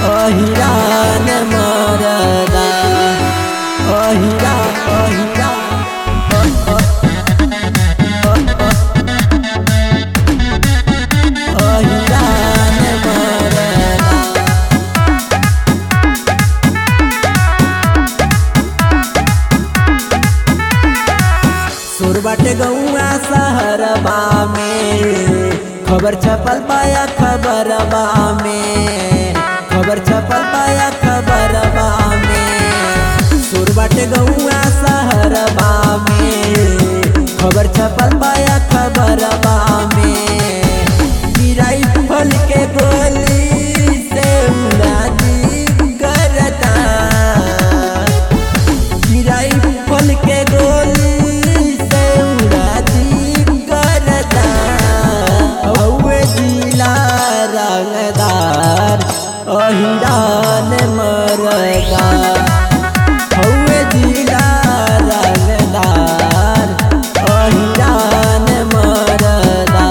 अहिरान मरदा अहिरा अहिरा अहिरान मरदा सुर बाटे गौआ शहरबा में खबर छपल पाया खबरबा में खबर छपल पाया खबरबा में सुर बाटे गौआ शहरबा में खबर छपल पाया खबरबा में गिराई फल के गोली से उड़ा दी करता गिराई फल के गोली से उड़ा दी करता हौवे जिला रंगदार अहिरान मरदा हौवे जिला रंगदार अहिरान मरदा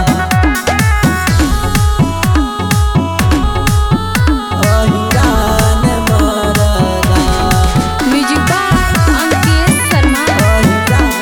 अहिरान मरदा म्यूजिक बाय अंकित शर्मा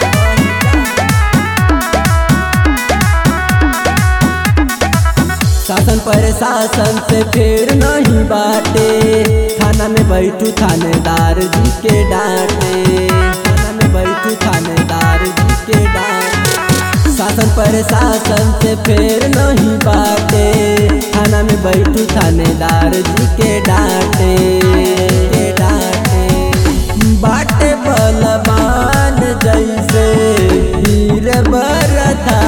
शासन प्रशासन से फिर नहीं बाटे थाना में बैठू थानेदार जी के डांटे थाना में बैठू थानेदार जी के डांटे शासन प्रशासन से फिर नहीं बाटे थाना में बैठू थानेदार जी के डांटे के डांटे बाटे बलवान जैसे वीर बरथा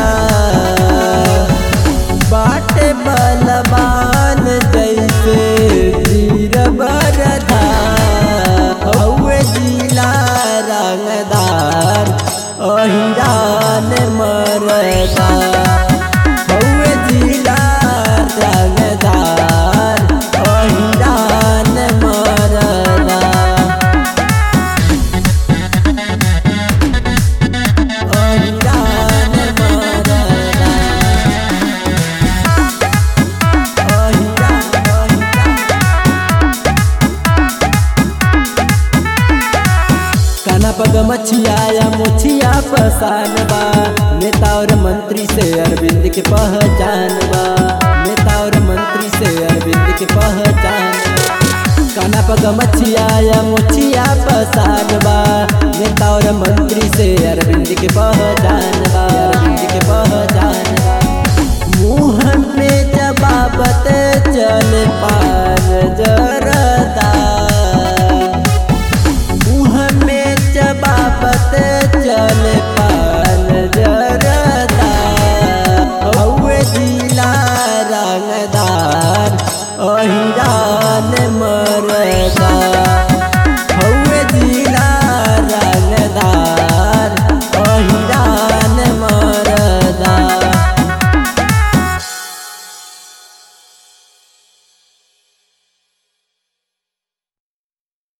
बाटे बलवान जैसे वीर बरधा हौवे जिला रंगदार अहिरान मरदा हौवे जिला रंगदार अहिरान मरदा अहिरान मरदा अहिरा काना पग मछिया या मुछिया पसान बा नेता और मंत्री से अरविंद के पहचान बा नेता और मंत्री से अरविंद के पहचान बा। काना पग मछिया या मुछिया पसान बा नेता और मंत्री से अरविंद के पहचान बा अरविंद के पहचान बा मुँह पे जबाबत चल पार जरदा मुँह में जबाबत चल पार जरदा हौवे जिला रंगदार अहिरान मरदा